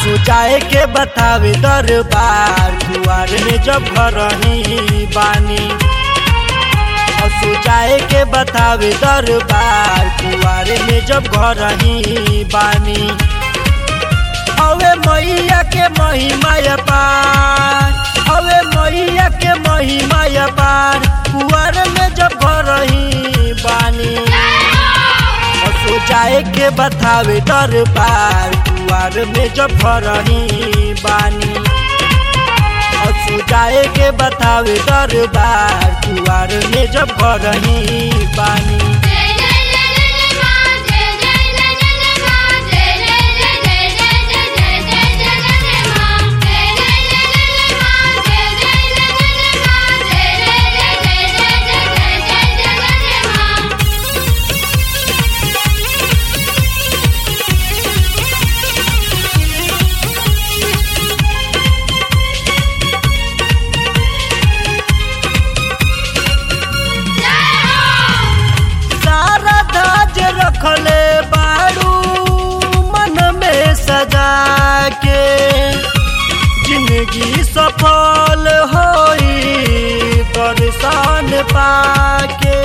असो जाए के बतावे दरबार कुआर में जब घर ही बानी असो जाए के बतावे दरबार कुआर में जब घर ही बानी अवे मैया के महिमा पार अवे मैया के महिमा पार कुआर में जब घर ही बानी असो जाए के बतावे दरबार कुआर में जब घर ही बानी असो जाए के बतावे दरबार कुआर में जब घर ही बानी जय जय जय जय मां जय जय जय जय मां जय जय जय जय जय जय जय जय जय मां जय जय जय जय मां जय जय जय जय मां जय जय जय जय जय जय जय मां सारा धाज रखले बाड़ू मन में सजा के जिंदगी सफल होई दर्शन पाके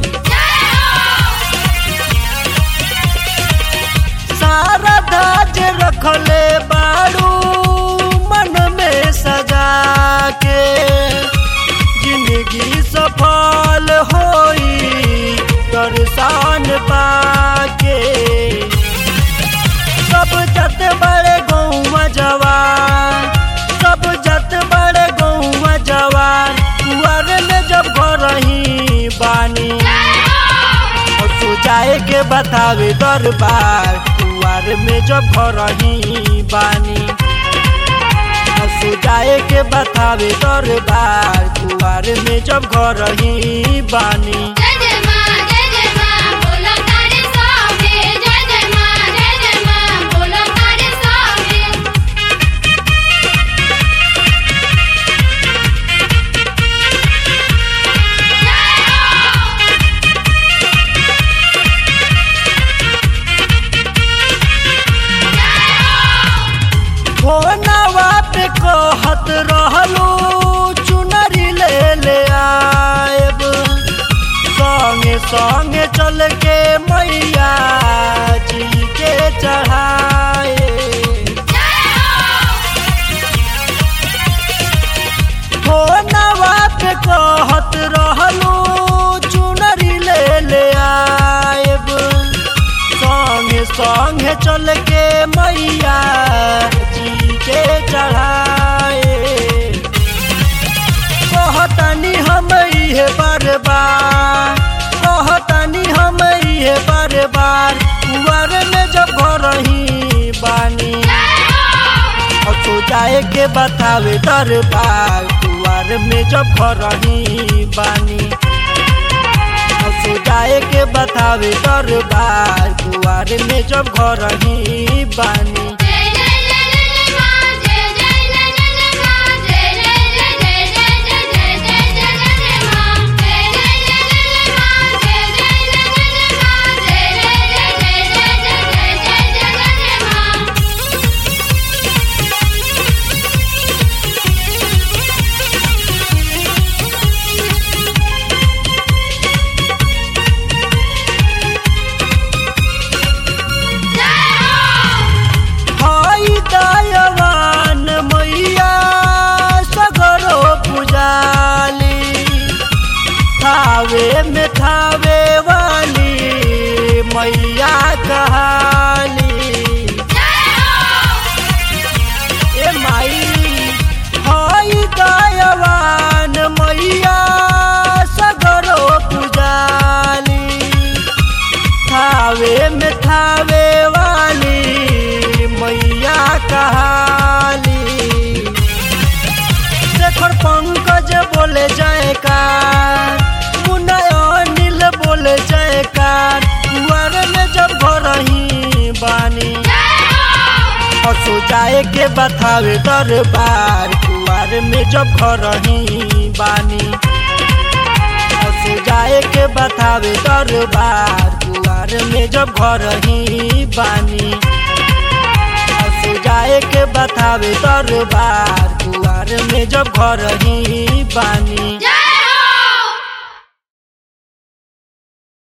सारा धाज रखले बाड़ू मन में सजा के जिंदगी सफल होई दर्शन पाके सब जत बड़े गौवा जवान सब जत बड़े गौवा जवान कुआर में जब घर ही बानी असो जाए के बतावे दरबार कुआर में जब घर ही बानी असो जाए के बतावे दरबार कुआर में जब घर ही बानी जय जय मां जय जय मां बोलो तारे सामने जय जय मां जय जय मां बोलो तारे सामने फोनवा पे कहत रहलू चुनरी ले ले आएब संगे संगे चल के मैया जी के चढ़ाए फोनवा पे कहत रहलू चुनरी ले ले आएब संगे संगे चल के मैया जी के चढ़ाए कहतनी हम इहे बार बार कहतनी हम इहे बार बार कुआर में जब घर ही बानी असो जाए के बतावे दरबार कुआर में जब घर ही बानी असो जाए के बतावे दरबार कुआर में जब घर ही बानी जय जय जय जय मां जय जय जय जय मां जय जय जय जय जय जय जय जय मां जय जय जय जय मां जय जय जय जय मां जय जय जय जय जय जय मां हाई दयावान मैया सगरो पुजाली थावे में थावे वाली मैया कहाली ए माई हाई दयावान मैया सगरो पुजाली थावे में थावे वाली मैया कहाली शेखर पंकज बोले जयकार मुन्ना अनिल बोले जयकार कुआर में जब घर ही बानी असो जाए के बतावे दरबार कुआर में जब घर ही बानी असो जाए के बतावे दरबार कुआर में जब घर ही बानी असो जाए के बतावे दरबार कुआर में जब घर ही बानी जय